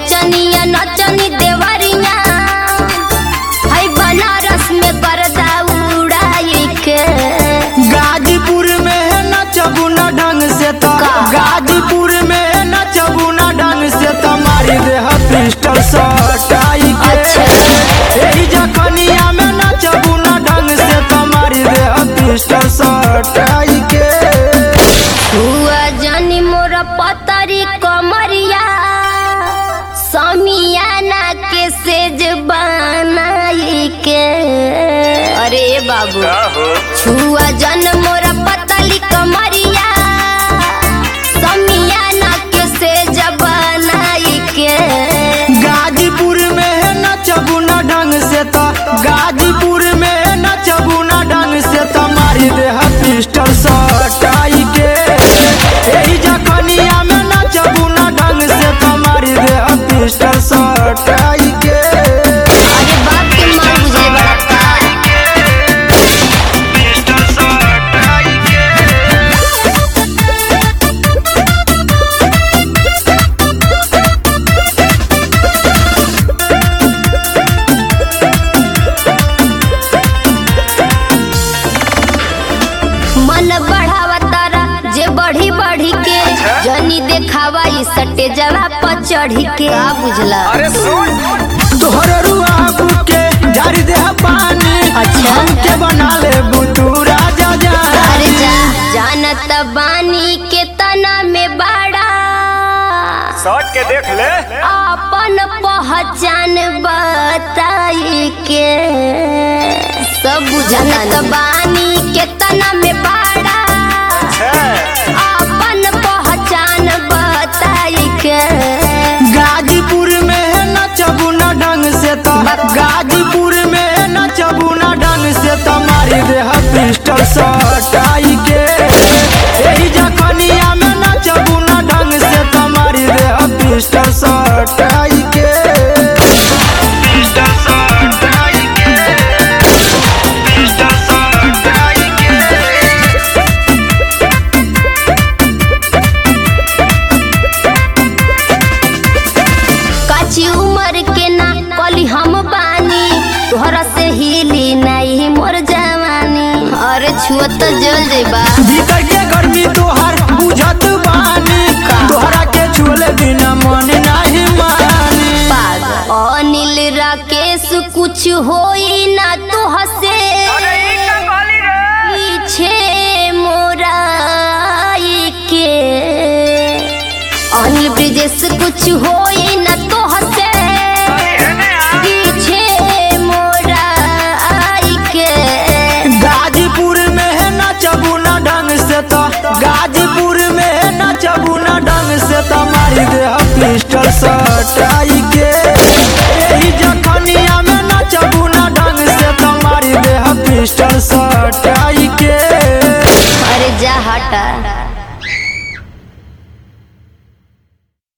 नचनिया नचनी देवरिया है बनारस में गर्दा उड़ाई के गाजीपुर में है नचबू न ढंग से तो का? गाजीपुर में है नचबू न ढंग से तो मारी देह पिस्टल सटाई के अच्छा। एही जखनिया में नचबू न ढंग से तो मारी देह पिस्टल सटाई के हुआ जानी मोर पतरी कमरिया समियाना के सेज बनाई के अरे बाबू छुआ जन मोर पतली कमरिया समियाना के सेज बनाई के गाजीपुर में है नचबू न ढंग से तो गाजीपुर में है नचबू न ढंग से तो मारी देह पिस्टल सटाई के एही जखनिया में नचबू न ढंग से तो मारी देह पिस्टल सटाई के अरे बाप के मार बुझाई बड़ा का पिस्टल सटाई के मन बढ़ावा तारा जे बढ़ी बढ़ी के जनी देखावा ई सटे जवा पर चढ़ी के का बुझला तोहर रुआ के झाड़ी देह पानी अच्छा। के बना ले बुतू राजा अरे जा जा जानत बानी के तना में बड़ा शॉट के देख ले अपन पहचान बताई के सब बुझानत बानी के तना में बड़ा अपन पहचान बताई के गाजीपुर में है नचबू न ढंग से तो गाजीपुर में है नचबू न ढंग से तो मारी देह पिस्टल सटाई के एही जखनिया में नचबू न ढंग से तो मारी देह पिस्टल सटाई के पिस्टल सटाई के पिस्टल सटाई के काची उम्र के ना कली हम बानी तोहरा से हिली नहीं मोर जवानी अरे छुआ तो जल जेबा भीतर के गर्मी तोहर बुझत बानी तोहरा के छुले बिना मन नाही मानी अनिल राकेश कुछ होई ना तो हसे पीछे मोराई के अनिल ब्रिजेश कुछ होई ना तो हसे पीछे मोराई के गाजीपुर में है नचबू न ढंग से तो गाजीपुर में है नचबू न ढंग से तो मारी देह पिस्टल सटाई के एही जखनिया में नचबू न ढंग से तो मारी देह पिस्टल सटाई के अरे जा हटा